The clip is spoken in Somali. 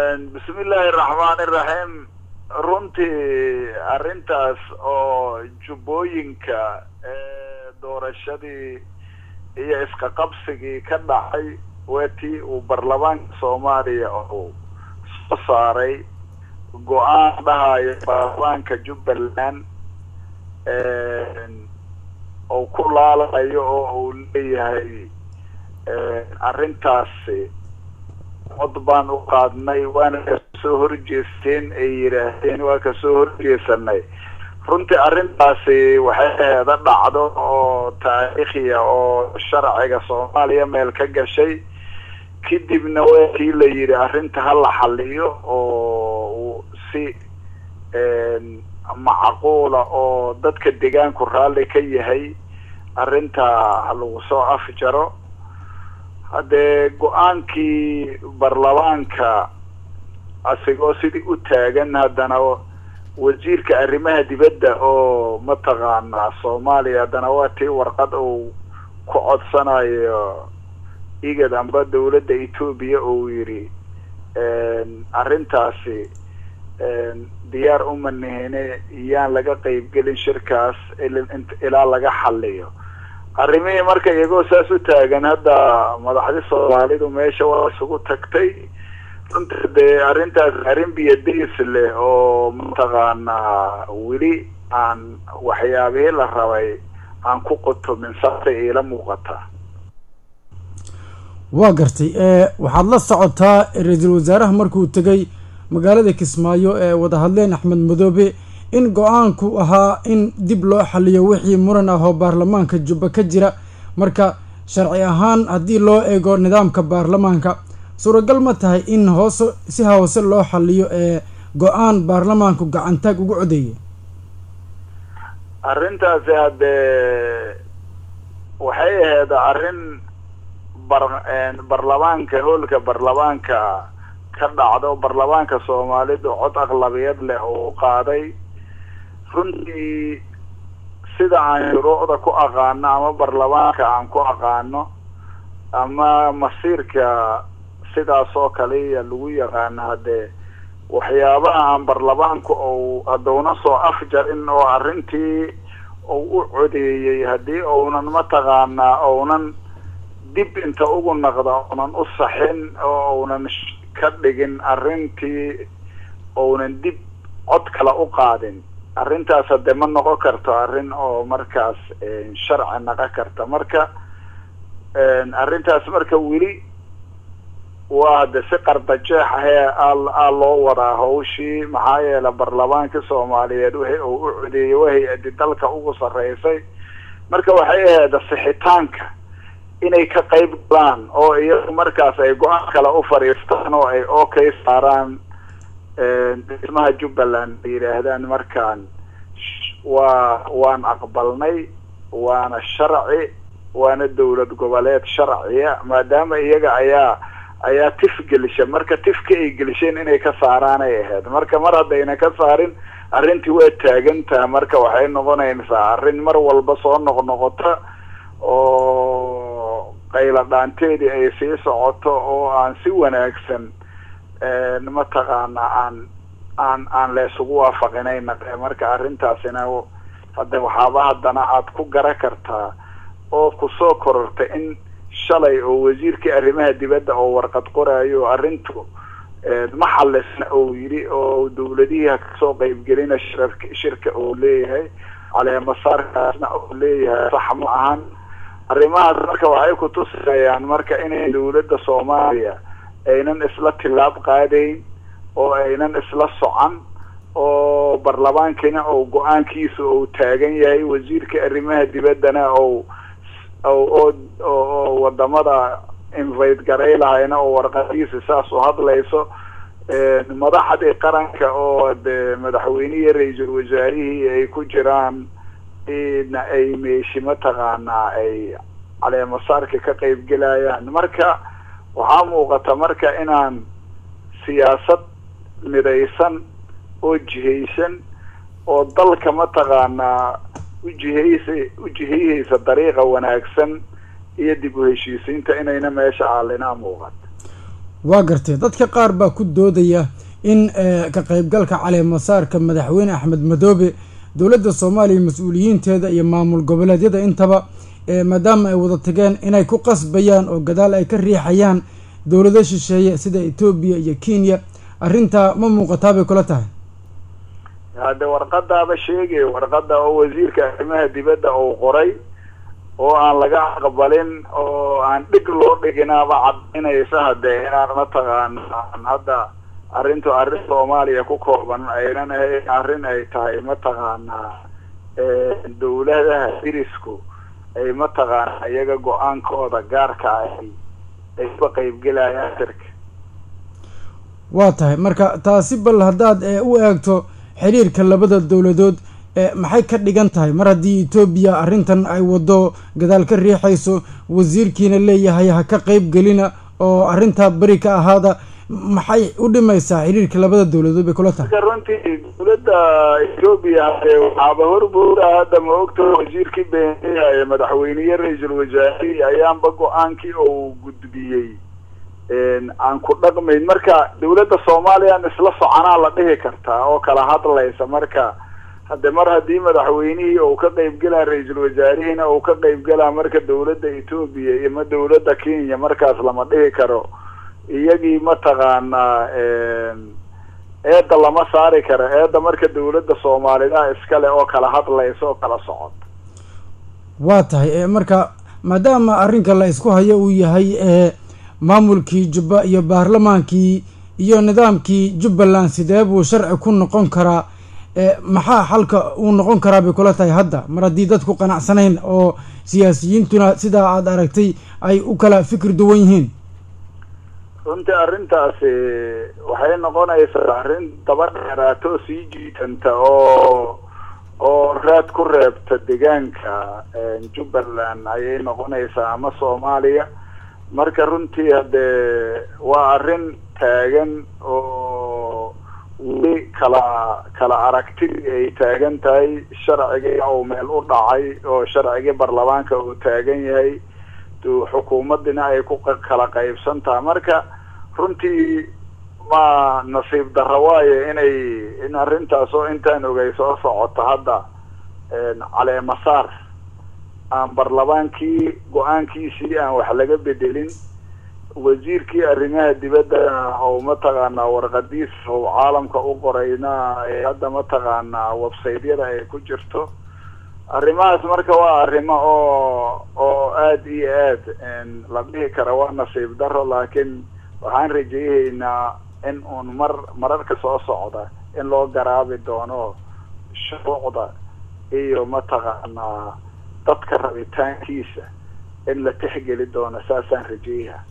bismi illaahi raxmaan iraxiim runtii arrintaas oo jubbooyinka doorashadii iyo iska qabsigii ka dhacay waa tii uu baarlamaanka soomaaliya uu soo saaray go-aan dhahayo baarlamaanka jubbaland uu ku laalayo oo uu leeyahay arrintaasi cod baan u qaadnay waana kasoo horjeesteen ay yidhaahdeen waa kasoo horjeesanay runtii arrintaasi waxay aheeda dhacdo oo taariikhiya oo sharciga soomaaliya meel ka gashay kadibna waa kii la yidhi arrinta ha la xaliyo oo si macquula oo dadka deegaanku raalli ka yahay arrinta ha lagu soo afjaro haddee go-aankii baarlamaanka asigoo sidii u taagan haddana wasiirka arrimaha dibadda oo mataqaanaa soomaaliya haddana waa tii warqad uu ku codsanayo igad amba dawladda etoobiya uu yidhi arrintaasi diyaar uma nihine iyaan laga qeybgelin shirkaas ilaa laga xaliyo arrimihii marka iyagoo saas u taagan hadda madaxdi soomaalidu meesha waa isugu tagtay runta dee arrintaas arrin biyadays leh oo mataqaanaa weli aan waxyaabihii la rabay aan ku qutumin saasay iila muuqataa waa gartay waxaad la socotaa ra-iisul wasaaraha markuu tegay magaalada kismaayo ee wada hadleen axmed madoobe in go-aanku ahaa in dib loo xaliyo wixii muran ah oo baarlamaanka jubba ka jira marka sharci ahaan haddii loo eego nidaamka baarlamaanka suuragal ma tahay in hoose si hoose loo xaliyo ee go-aan baarlamaanku gacantaag ugu codeeyay arrintaasi haddee waxay ahayd arrin bar baarlamaanka hoolka baarlamaanka ka dhacdo baarlamaanka soomaalidu cod aqlabiyad leh oo u qaaday runtii sida aan shuruucda ku aqaano ama baarlamaanka aan ku aqaano ama masiirka sidaas oo kaliya lagu yaqaano haddee waxyaabaha aan baarlamaanku ou haddowna soo afjarin oo arrintii uu u codeeyey haddii ounan mataqaanaa ounan dib inta ugu naqda ounan u saxin oo ounan ka dhigin arrintii ounan dib cod kale u qaadin arrintaas hadde ma noqon karto arrin oo markaas sharci naqon karta marka arrintaas marka weli waa hadde si qardajeex ahee aa loo wadaa hawshii maxaa yeele baarlamaanka soomaaliyeed wixii uu u codeeyey waa hay-adi dalka ugu sarreysay marka waxay ahayd sixitaanka inay ka qayb galaan oo iyagu markaas ay go-aan kale u fadhiistaan oo ay okay saaraan dhismaha jubbaland ay yidhaahdaan markaan waa waan aqbalnay waana sharci waana dawlad goboleed sharciya maadaama iyaga ayaa ayaa tif gelisha marka tifka ay gelisheen inay ka saaraanay ahayd marka mar haddayna ka saarin arrintii waa taagantaha marka waxay noqonaysaa arrin mar walba soo noqnoqota oo qayla dhaanteedii ay sii socoto oo aan si wanaagsan mataqaana aan aan aan la isugu waafaqinay naqe marka arrintaasina hadda waxaaba haddana aada ku gara kartaa oo kusoo kororta in shalay oo wasiirkii arrimaha dibadda oo warqad qoraayo arrintu ma xalisna uu yidhi oo dawladihii kasoo qeybgelina shirark shirka uu leeyahay caleemasaarkaasna uu leeyahay sax ma ahan arrimahaas marka waxay kutusayaan marka inay dawladda soomaaliya aynan isla tilaab qaadayn oo aynan isla socan oo baarlamaankina ou go-aankiisa uu taagan yahay wasiirka arrimaha dibaddana ou oo oo wadamada invite garay lahayna oo warqadiisa saas u hadlayso madaxdii qaranka oo de madaxweynihii ra-iisul wasaarihii ay ku jiraan na ay meeshi mataqaanaa ay caleemasaarka ka qeybgelayaan marka waxaa muuqata marka inaan siyaasad midaysan oo jihaysan oo dalka mataqaanaa ujihaysa ujihayhaysa dariiqa wanaagsan iyo dib u heshiisiinta inayna meesha aalinaa muuqato waa gartay dadka qaar baa ku doodaya in ka qaybgalka caleemasaarka madaxweyne axmed madoobe dowladda soomaaliya mas-uuliyiinteeda iyo maamul goboleedyada intaba maadaama ay wada tageen inay ku qasbayaan oo gadaal ay ka riixayaan dowlado shisheeye sida etoobiya iyo kenya arrintaa ma muuqataa bay kula tahay hadde warqadaaba sheegay warqada oo wasiirka arrimaha dibadda uu qoray oo aan laga aqbalin oo aan dhig loo dhiginaaba caddaynaysa hadde inaan mataqaana hadda arrintu arrin soomaaliya ku kooban aynan ahayn arrin ay tahay mataqaanaa dawladaha dirisku ay mataqaana iyaga go-aankooda gaarka ahi ay ka qaybgelayaan sirka waa tahay marka taasi bal haddaad u eegto xiriirka labada dowladood maxay ka dhigan tahay mar haddii etoobiya arrintan ay waddo gadaal ka riixayso wasiirkiina leeyahay ha ka qayb gelina oo arrintaa beri ka ahaada maxay u dhimaysaa xiriirka labada dowladood bay kula tahay marka runtii dowladda etoobiya hade waxaaba horbuura hadda ma ogto wasiirkii beeniya ee madaxweyniye ra-iisul wasaarihii ayaanba go-aankii uu gudbiyey aan ku dhaqmayn marka dawladda soomaaliyan isla soconaa la dhihi kartaa oo kala hadlaysa marka hadde mar haddii madaxweynihii uu ka qaybgelaa ra-iisul wasaarihiina uu ka qaybgelaa marka dawladda etoobiya iyo ma dawladda kenya markaas lama dhihi karo iyagii mataqaanaa eedda lama saari karo eedda marka dawladda soomaalida iskale oo kala hadlaysa oo kala socota waa tahay marka maadaama arrinka la isku hayo uu yahay maamulkii jubba iyo baarlamaankii iyo nidaamkii jubbaland sidee buu sharci ku noqon karaa maxaa xalka uu noqon karaa bay kula tahay hadda mar haddii dadku qanacsanayn oo siyaasiyiintuna sidaa aada aragtay ay u kala fikir duwan yihiin runtii arrintaasi waxay noqonaysaa arrin daba dheeraato sii jiitanta oo oo raad ku reebta deegaanka jubbaland ayay noqonaysaa ama soomaaliya marka runtii haddee waa arrin taagan oo weli kala kala aragtidii ay taagan tahay sharcigii uu meel u dhacay oo sharcigii baarlamaanka uu taagan yahay xukuumadina ay ku kala qaybsan tahay marka runtii ma nasiib darro waayo inay in arrintaas oo intaan ogay soo socoto hadda caleemasaar aan baarlamaankii go-aankiisii aan wax laga bedelin wasiirkii arrimaha dibadda oo mataqaanaa warqadiis oo caalamka u qorayna ee hadda mataqaanaa websaytyada ay ku jirto arrimahaas marka waa arrimo oo oo aada iyo aad la dhihi kara waa nasiib daro laakiin waxaan rajayhaynaa in uun mar mararka soo socda in loo garaabi doono shuruucda iyo mataqaanaa dadka rabitaankiisa in la tixgeli doono saasaan rajeeyaha